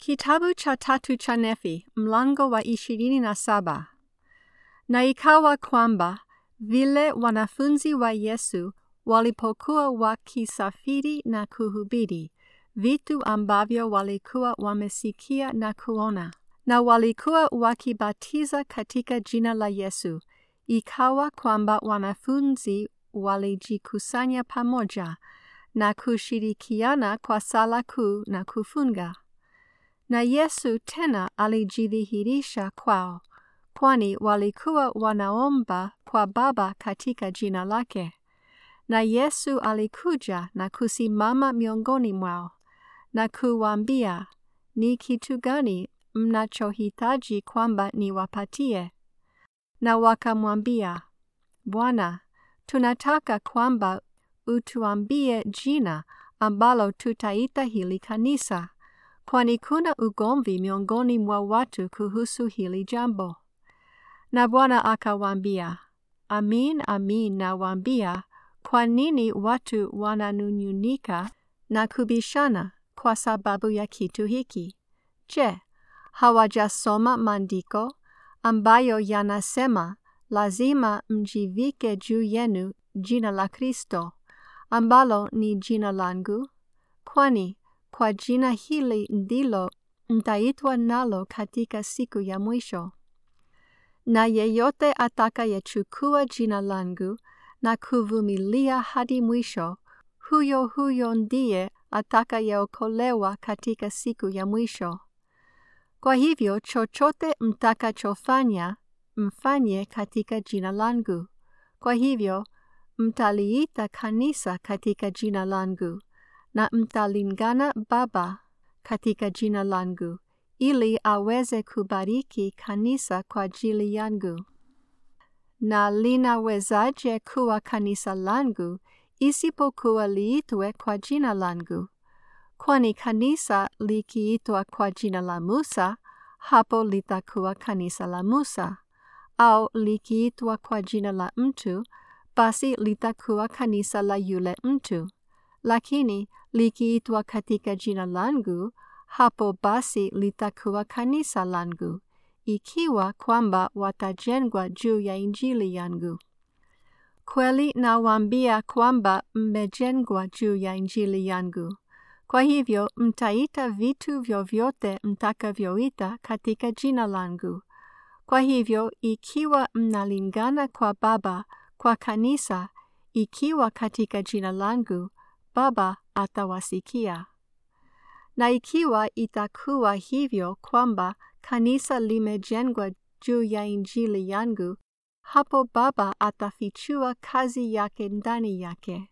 Kitabu cha tatu cha Nefi, mlango wa ishirini na saba. Na ikawa kwamba vile wanafunzi wa Yesu walipokuwa wakisafiri na kuhubiri vitu ambavyo walikuwa wamesikia na kuona, na walikuwa wakibatiza katika jina la Yesu, ikawa kwamba wanafunzi walijikusanya pamoja na kushirikiana kwa sala kuu na kufunga. Na Yesu tena alijidhihirisha kwao, kwani walikuwa wanaomba kwa Baba katika jina lake. Na Yesu alikuja na kusimama miongoni mwao na kuwaambia, ni kitu gani mnachohitaji kwamba niwapatie? Na wakamwambia, Bwana, tunataka kwamba utuambie jina ambalo tutaita hili kanisa, kwani kuna ugomvi miongoni mwa watu kuhusu hili jambo. Na Bwana akawaambia, Amin, amin nawaambia, kwa nini watu wananung'unika na kubishana kwa sababu ya kitu hiki? Je, hawajasoma maandiko ambayo yanasema lazima mjivike juu yenu jina la Kristo ambalo ni jina langu, kwani kwa jina hili ndilo mtaitwa nalo katika siku ya mwisho. Na yeyote atakayechukua jina langu na kuvumilia hadi mwisho, huyo huyo ndiye atakayeokolewa katika siku ya mwisho. Kwa hivyo chochote mtakachofanya, mfanye katika jina langu. Kwa hivyo mtaliita kanisa katika jina langu, na mtalingana Baba katika jina langu, ili aweze kubariki kanisa kwa ajili yangu. Na linawezaje kuwa kanisa langu isipokuwa liitwe kwa jina langu? Kwani kanisa likiitwa kwa jina la Musa, hapo litakuwa kanisa la Musa, au likiitwa kwa jina la mtu, basi litakuwa kanisa la yule mtu. Lakini likiitwa katika jina langu, hapo basi litakuwa kanisa langu, ikiwa kwamba watajengwa juu ya injili yangu. Kweli nawaambia kwamba mmejengwa juu ya injili yangu. Kwa hivyo mtaita vitu vyovyote mtakavyoita katika jina langu. Kwa hivyo ikiwa mnalingana kwa Baba kwa kanisa, ikiwa katika jina langu, Baba atawasikia. Na ikiwa itakuwa hivyo kwamba kanisa limejengwa juu ya injili yangu, hapo Baba atafichua kazi yake ndani yake.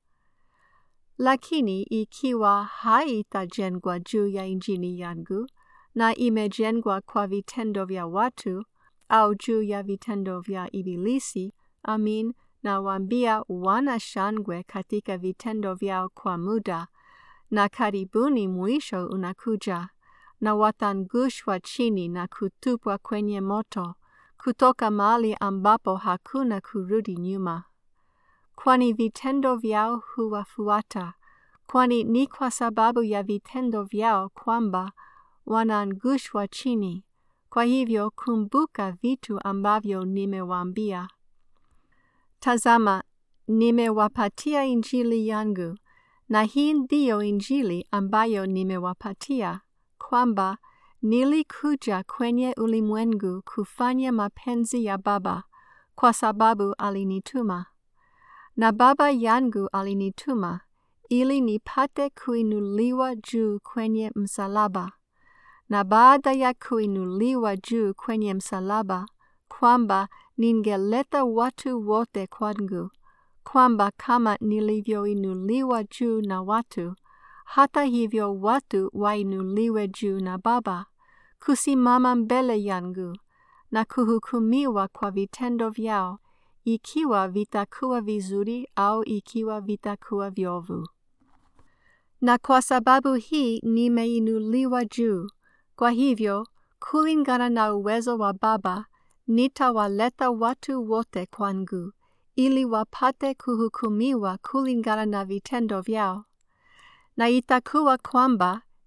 Lakini ikiwa haitajengwa juu ya injili yangu, na imejengwa kwa vitendo vya watu, au juu ya vitendo vya Ibilisi, amin, nawaambia wana shangwe katika vitendo vyao kwa muda, na karibuni mwisho unakuja, na watangushwa chini na kutupwa kwenye moto, kutoka mahali ambapo hakuna kurudi nyuma. Kwani vitendo vyao huwafuata, kwani ni kwa sababu ya vitendo vyao kwamba wanaangushwa chini. Kwa hivyo kumbuka vitu ambavyo nimewaambia. Tazama, nimewapatia injili yangu, na hii ndiyo injili ambayo nimewapatia, kwamba nilikuja kwenye ulimwengu kufanya mapenzi ya Baba, kwa sababu alinituma. Na Baba yangu alinituma, ili nipate kuinuliwa juu kwenye msalaba. Na baada ya kuinuliwa juu kwenye msalaba, kwamba ningeleta watu wote kwangu, kwamba kama nilivyoinuliwa juu na watu, hata hivyo watu wainuliwe juu na Baba, kusimama mbele yangu na kuhukumiwa kwa vitendo vyao, ikiwa vitakuwa vizuri au ikiwa vitakuwa viovu. Na kwa sababu hii nimeinuliwa juu, kwa hivyo kulingana na uwezo wa Baba nitawaleta watu wote kwangu, ili wapate kuhukumiwa kulingana na vitendo vyao. Na itakuwa kwamba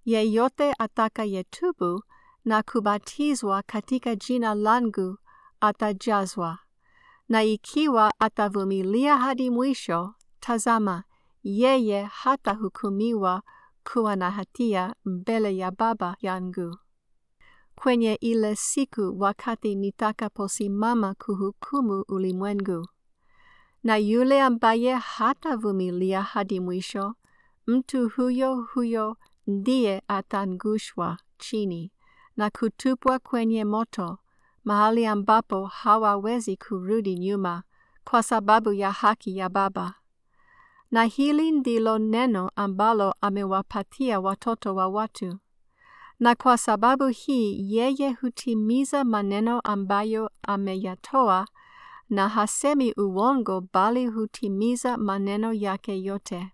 yeyote atakayetubu na kubatizwa katika jina langu atajazwa. Na ikiwa atavumilia hadi mwisho, tazama, yeye hatahukumiwa kuwa na hatia mbele ya Baba yangu. Kwenye ile siku wakati nitakaposimama kuhukumu ulimwengu. Na yule ambaye hatavumilia hadi mwisho, mtu huyo huyo ndiye atangushwa chini na kutupwa kwenye moto, mahali ambapo hawawezi kurudi nyuma kwa sababu ya haki ya Baba. Na hili ndilo neno ambalo amewapatia watoto wa watu. Na kwa sababu hii yeye hutimiza maneno ambayo ameyatoa na hasemi uongo bali hutimiza maneno yake yote.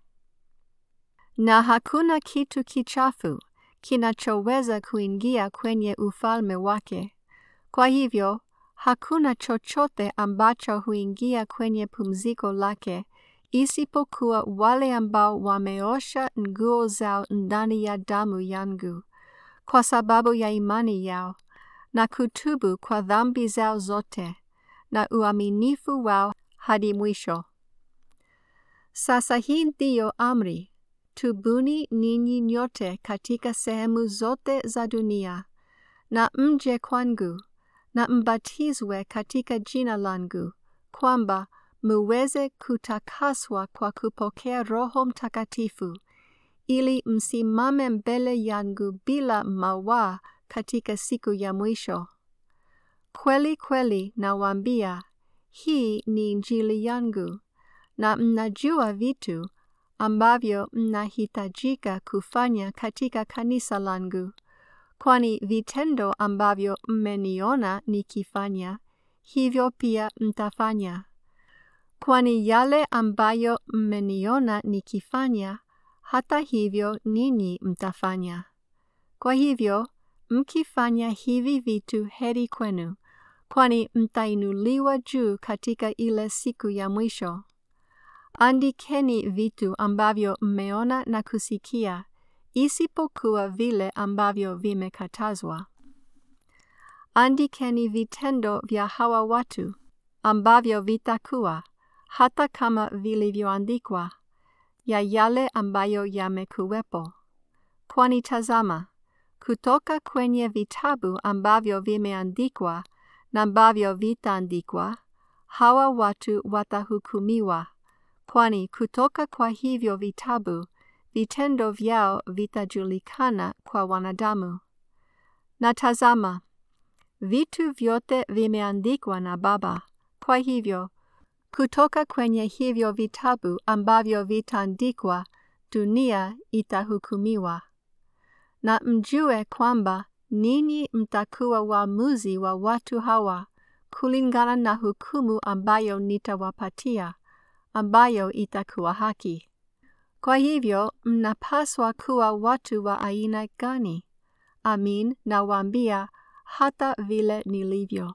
Na hakuna kitu kichafu kinachoweza kuingia kwenye ufalme wake. Kwa hivyo, hakuna chochote ambacho huingia kwenye pumziko lake isipokuwa wale ambao wameosha nguo zao ndani ya damu yangu kwa sababu ya imani yao na kutubu kwa dhambi zao zote na uaminifu wao hadi mwisho. Sasa hii ndiyo amri: tubuni ninyi nyote katika sehemu zote za dunia, na mje kwangu, na mbatizwe katika jina langu, kwamba muweze kutakaswa kwa kupokea Roho Mtakatifu, ili msimame mbele yangu bila mawaa katika siku ya mwisho. Kweli kweli nawaambia, hii ni Injili yangu, na mnajua vitu ambavyo mnahitajika kufanya katika kanisa langu, kwani vitendo ambavyo mmeniona nikifanya, hivyo pia mtafanya. Kwani yale ambayo mmeniona nikifanya, hata hivyo ninyi mtafanya. Kwa hivyo, mkifanya hivi vitu heri kwenu, kwani mtainuliwa juu katika ile siku ya mwisho. Andikeni vitu ambavyo mmeona na kusikia, isipokuwa vile ambavyo vimekatazwa. Andikeni vitendo vya hawa watu ambavyo vitakuwa, hata kama vilivyoandikwa, ya yale ambayo yamekuwepo. Kwani tazama, kutoka kwenye vitabu ambavyo vimeandikwa na ambavyo vitaandikwa, hawa watu watahukumiwa, kwani kutoka kwa hivyo vitabu vitendo vyao vitajulikana kwa wanadamu. Na tazama, vitu vyote vimeandikwa na Baba. Kwa hivyo, kutoka kwenye hivyo vitabu ambavyo vitaandikwa, dunia itahukumiwa. Na mjue kwamba ninyi mtakuwa waamuzi wa watu hawa kulingana na hukumu ambayo nitawapatia, ambayo itakuwa haki. Kwa hivyo mnapaswa kuwa watu wa aina gani? Amin, nawaambia hata vile nilivyo.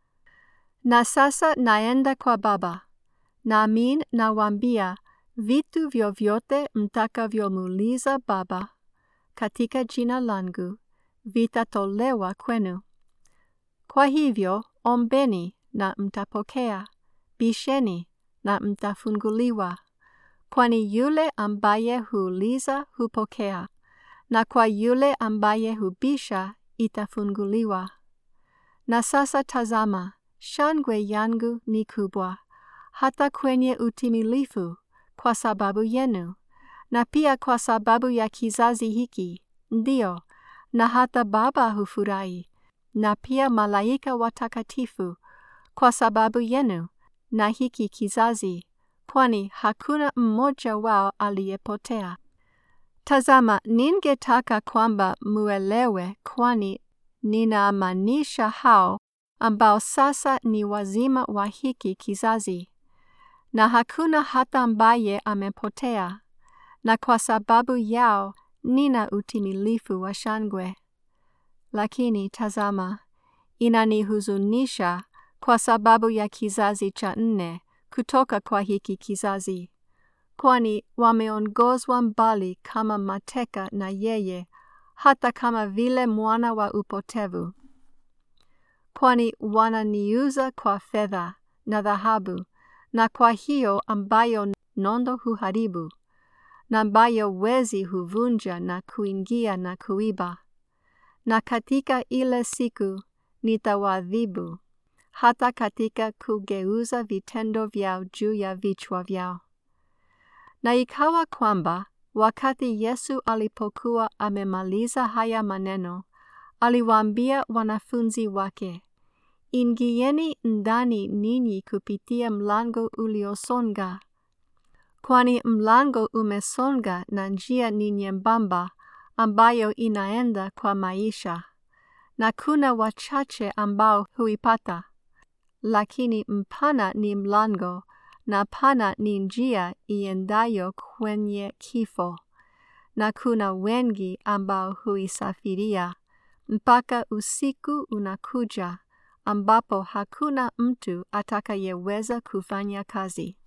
Na sasa naenda kwa Baba. Na amin, nawaambia vitu vyovyote mtakavyomuuliza Baba katika jina langu vitatolewa kwenu. Kwa hivyo ombeni na mtapokea, bisheni na mtafunguliwa. Kwani yule ambaye huuliza hupokea, na kwa yule ambaye hubisha itafunguliwa. Na sasa tazama, shangwe yangu ni kubwa, hata kwenye utimilifu, kwa sababu yenu, na pia kwa sababu ya kizazi hiki, ndio, na hata Baba hufurahi, na pia malaika watakatifu, kwa sababu yenu, na hiki kizazi, kwani hakuna mmoja wao aliyepotea. Tazama, ningetaka kwamba muelewe, kwani ninamaanisha hao ambao sasa ni wazima wa hiki kizazi, na hakuna hata ambaye amepotea, na kwa sababu yao nina utimilifu wa shangwe. Lakini tazama, inanihuzunisha kwa sababu ya kizazi cha nne kutoka kwa hiki kizazi, kwani wameongozwa mbali kama mateka na yeye, hata kama vile mwana wa upotevu. Kwani wananiuza kwa fedha na dhahabu, na kwa hiyo ambayo nondo huharibu, na ambayo wezi huvunja na kuingia na kuiba. Na katika ile siku nitawaadhibu, hata katika kugeuza vitendo vyao juu ya vichwa vyao. Na ikawa kwamba wakati Yesu alipokuwa amemaliza haya maneno, aliwaambia wanafunzi wake, Ingieni ndani ninyi kupitia mlango uliosonga, kwani mlango umesonga na njia ni nyembamba ambayo inaenda kwa maisha, na kuna wachache ambao huipata. Lakini mpana ni mlango na pana ni njia iendayo kwenye kifo, na kuna wengi ambao huisafiria, mpaka usiku unakuja ambapo hakuna mtu atakayeweza kufanya kazi.